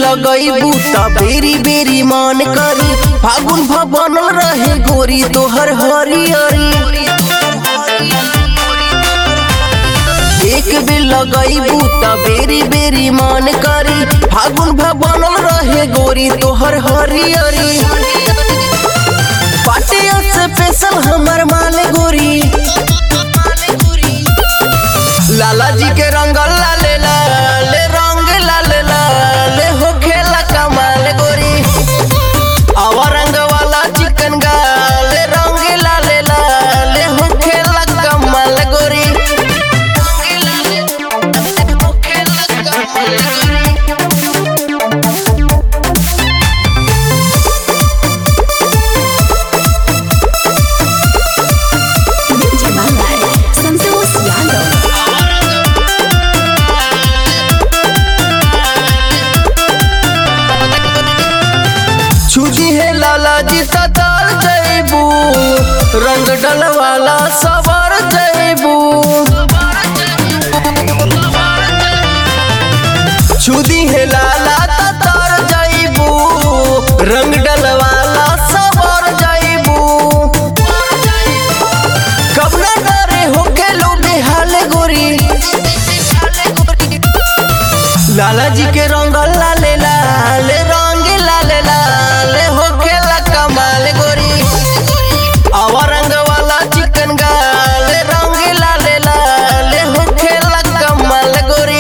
लगईबू त बेरी बेरी मन करी फागुन भवन रहे गोरी तोहर हरियरी एक बेर लगईबू त बेरी बेरी मन करी फागुन भवन रहे गोरी तोहर हरियरी पाटिया से पेशल हमर माल गोरी लाला जी के रंग लाले लाले रंग लाले लाले हो खेला कमाल गोरी आवा रंग वाला चिकन गाले रंग लाले लाले हो खेला कमाल गोरी DJ Malay, Santos Yano. छुजी है लाला जी सतार जैबू रंग डलवाला सवार जैबू छुदी है लाला ततार जैबू रंग डलवाला सवार जैबू कबना डरे हो के लो बेहाल गोरी लाला जी के रंग लाले लाले रंग लाले लाले हो खेला कमाल गोरी आवा रंग वाला चिकन गाले रंग लाले लाले हो खेला कमाल गोरी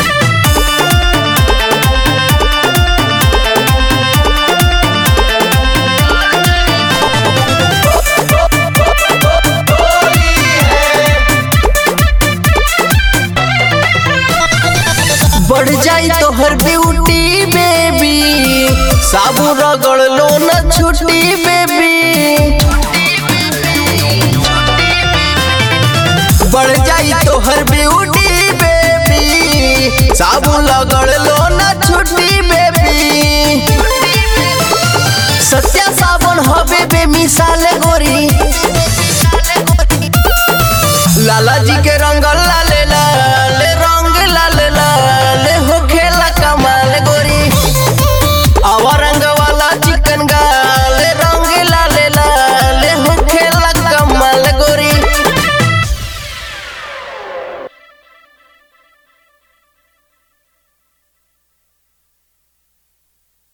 बढ़ जाई तोहर ब्यूटी बेबी साबु रगड़ लो न छुट्टी बेबी